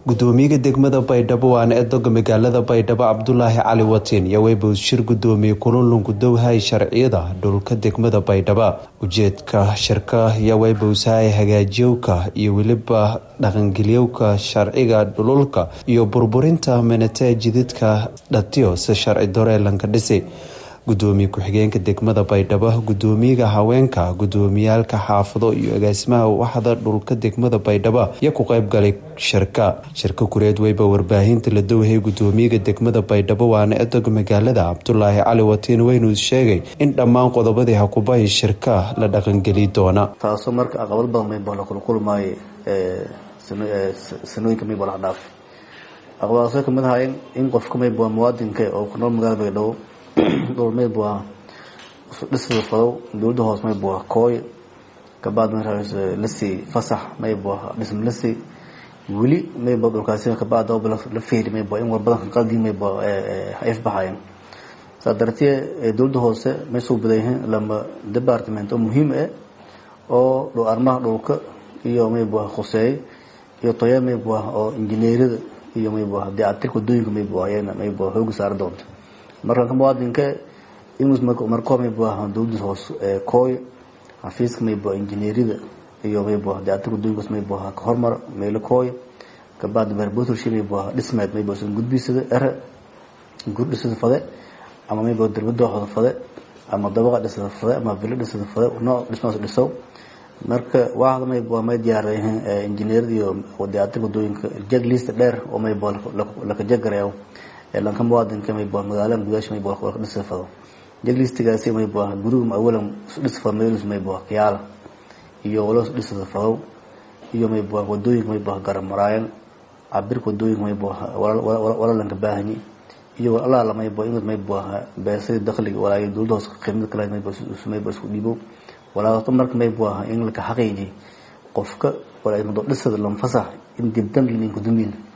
gudoomiyaha degmada baydhabo waana edoga magaalada baydhabo cabdulaahi cali watiin iyo weyba shir gudoomiye kulunlun gudowhay sharciyada dhulka degmada baydhabo ujeedka shirka iyo weybawsahay hagaajiyowka iyo weliba dhaqangeliyowka sharciga dhululka iyo burburinta menete jididka dhatiyo si sharci doreelanka dhisi gudoomiye ku-xigeenka degmada baydhabo gudoomiyaha haweenka gudoomiyaalka xaafado iyo agaasimaha waxda dhulka degmada baydhabo iyo ku qeybgalay shirka shirka kureed weyba warbaahinta la dowhay gudoomiyaha degmada baydhabo waana edog magaalada cabdulaahi cali watiin weynuu sheegay in dhammaan qodobadii hakubahi shirka la dhaqangeli doona taasoo marka aqabad badan mayba la kulkulmaayo sanooyinka mayba la dhaaf aqabadaasoo kamid ahaayeen in qofka mayba muwaadinka oo ku nool magaalada baydhabo dhul mayb waa dhisada fadow dowladda hoos mayb waa kooy kabaad lasii fasax mayb waa dhism lasii weli mayba dhulkaasi kabaad la feeri mayb in war badan qaldii mayb ayf baxayan saa dartee dowladda hoose may soo badanyihiin lama department oo muhiim ah oo dhow arrimaha dhulka iyo mayb waa khuseey iyo toya mayb waa oo injineerada iyo mayb waa dayactirka wadooyinka mayb waa ayana mayb waa xooga saari doonta marka muwaadinka marko mayb dowlada hoos kooy xafiiska mayb injineerida iyo mayb dayactirka wadooyinkaas mayb ka hormar meelo kooy kabaad barbotorshi mayb dhismeed mayb gudbisada ere gur dhisada fade ama mayb darbada hoda fade ama dabaqa dhisada fade ama vilo dhisada fade nooc dhismaas dhisow marka waxda mayb may diyaarayeen injineerada iyo dayactirka wadooyinka jeglist dheer oo mayb laka jegarayo lanka muwaadinka mayb magaalada gudaasha mayb ka dhisa fado jeglistigaasi mayb guriga awalan dhisa fado meelus mayb kiyaala iyo walo dhisada fadow iyo mayb wadooyinka mayb garab maraayan cabirka wadooyinka mayb wala lanka baahanyi iyo alaala mayb in mayb beesada dakhliga walaayo dowladda hoos qiimada kale mayb mayb isku dhiibo walaato marka mayb in laka xaqiiji qofka walaa dhisada lanfasax in dibdam linin kudumbiin